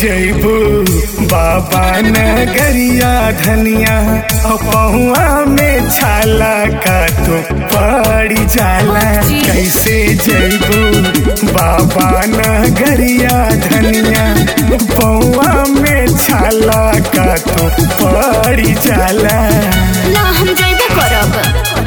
जैबू बाबा नगरिया धनिया पहुआ में छाला का तो पड़ी जाला कैसे जैबू बाबा नगरिया धनिया पहुआ में छाला का तो पड़ी जाला ना हम जइबे करब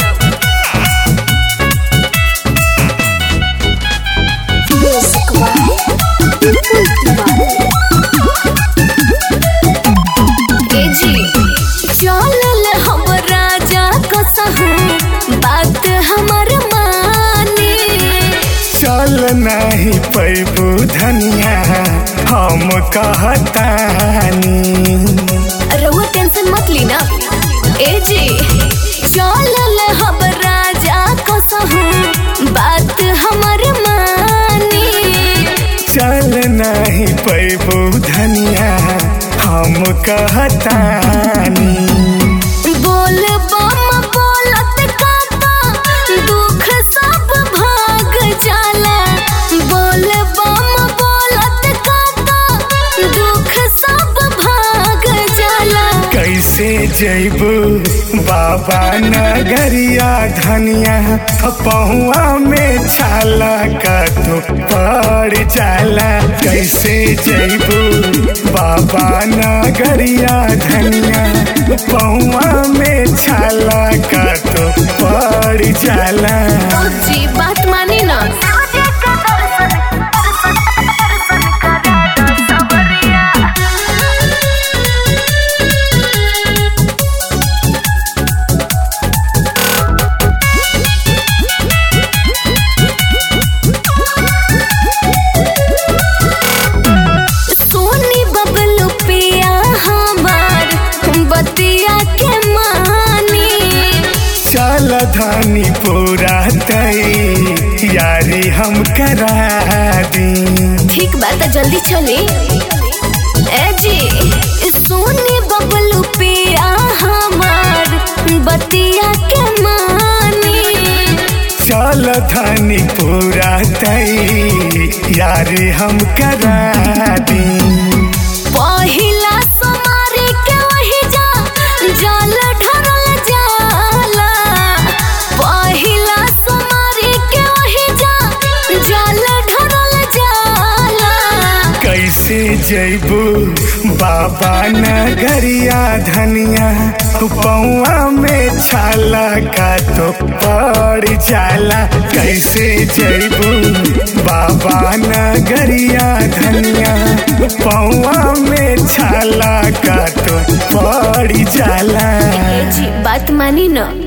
ए जी चलल हम राजा कसहू बात हमर मानी चल नहीं पैबू धनिया हम कहतानी रहुआ टेंशन मत ली ना ए जी चलल हम राजा कसहू बात हमर मानी चल नहीं पैबू धनिया हम कहतानी बोल बम बोलत काता दुख सब भाग जाला बोल बम बोलत काता दुख सब भाग जाला कैसे जैबू बाबा नगरिया धनिया पहुआ में छाला का तो पड़ जाला कैसे जैबू बाबा नगरिया धनिया पहुआ में छाला का तो पड़ जाला जी बात मानी ना सोनी बबलू पिया हमार बतिया के मानी चल धनी पूरा तई यारी हम करा दी ठीक बात है जल्दी चले ए जी सोनी बबलू पिया हमार बतिया के मानी चल धनी पूरा तई यारी हम करा दी पहिला समारे के वही जा जल ढरल जाला पहिला समारे के वही जा जल ढरल जाला कैसे जैबू बाबा नगरिया धनिया पौआ में छाला का तो पड़ जाला कैसे जैबू बाबा नगरिया धनिया पौआ में छाला का तो पड़ जाला ए जी बात मानी ना